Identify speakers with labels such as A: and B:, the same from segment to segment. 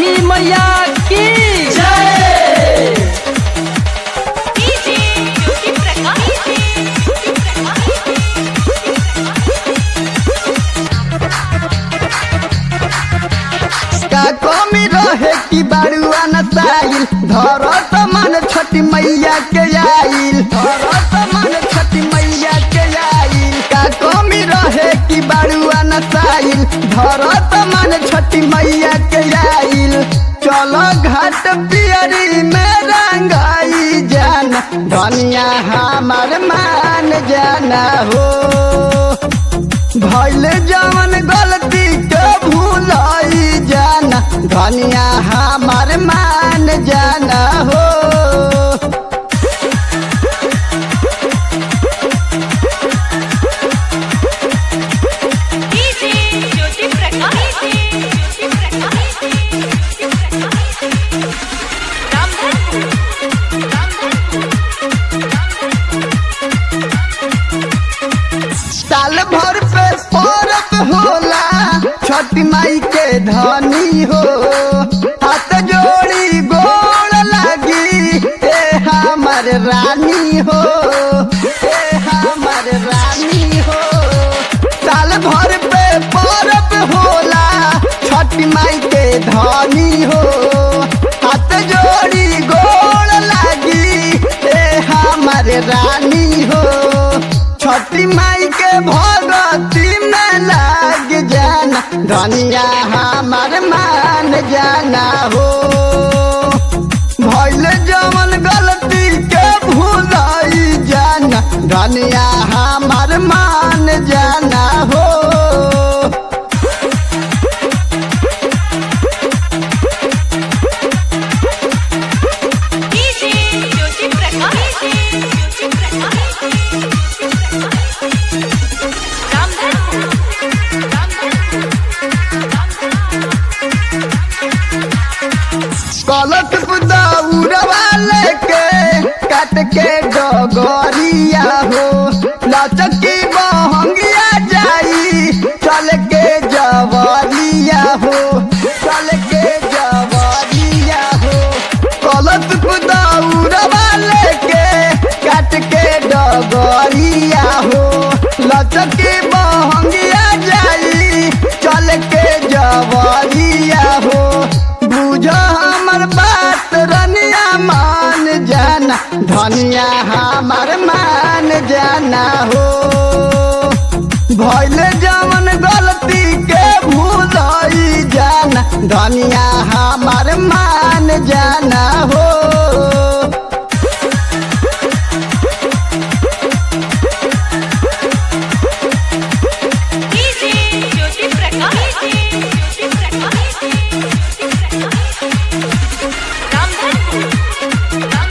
A: छठी मैया की
B: डीजे ज्योति प्रकाश
C: का कमी रहे कि बारुआ न साइल धरत मन छठी मैया के आइल धरत मन छठी मैया के आइल का कमी रहे कि बारुआ न साइल धरत मन छठी मैया के आइल चलो घाट पियरी में रंगाई जाना धनिया हमार मान जाना हो भैल जवन गलती के भूलाई जाना धनिया हमार मान जाना हो
B: डीजे ज्योति प्रकाश ज्योति प्रकाश रामधनपुर
C: साल भर पे परब होला छठी माई के धनी हो हाथ जोड़ी गोड़ लगी ए हमर रानी हो ए हमर रानी हो साल भर पे परब होला छठी माई के धनी हो हाथ जोड़ी गोड़ लगी ए हमर रानी हो छठी माई के भगती में लाग जाना धनिया हमार मान जाना हो भैल जवन गलती के भूलाई जाना धनिया हमार मान जाना हो
B: डीजे ज्योति प्रकाश ज्योति प्रकाश रामधनपुर
C: कलक दौड़वा लेके काट के डगरिया हो लचकी बहंगिया जाई चल के जवरिया हो चल के जवरिया हो कलक दौड़वा लेके काट के डगरिया हो लचकी बहंगिया जाई चल के जवरिया हो बुझ हमर बात रनिया मान जाना धनिया हमार मान जाना हो भैल जवन गलती के भूलाई जाना धनिया हमार मान जाना हो
B: डीजे ज्योति प्रकाश ज्योति प्रकाश रामधनपुर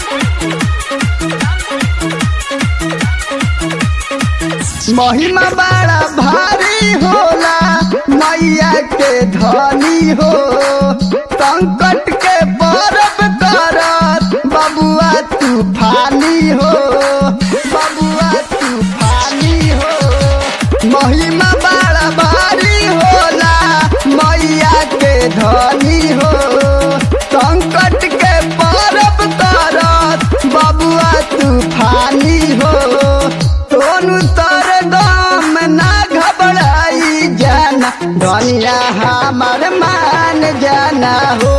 C: महिमा बड़ा भारी होला मैया के धनी हो संकट के परब करत बबुआ तूफानी हो बबुआ तूफानी हो महिमा बड़ा भारी होला मैया के धनी हो संकट के परब करत बबुआ तूफानी हो सोनू तर दाम ना घबराई जाना धनिया हमार मान जाना हो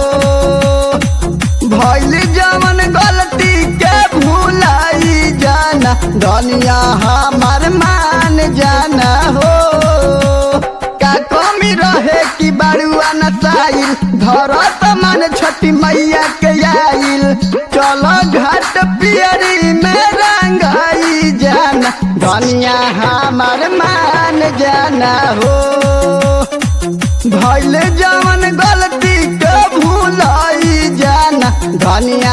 C: भैल जवन गलती के भूलाई जाना धनिया हमार मान जाना हो का कमी रहे कि बारुआ न साइल धरत मन छठी मैया के आइल चलो घाट पियरी में रंगाई जाना धनिया हमार मान जाना हो भैल जवन गलती के भूलाई जाना धनिया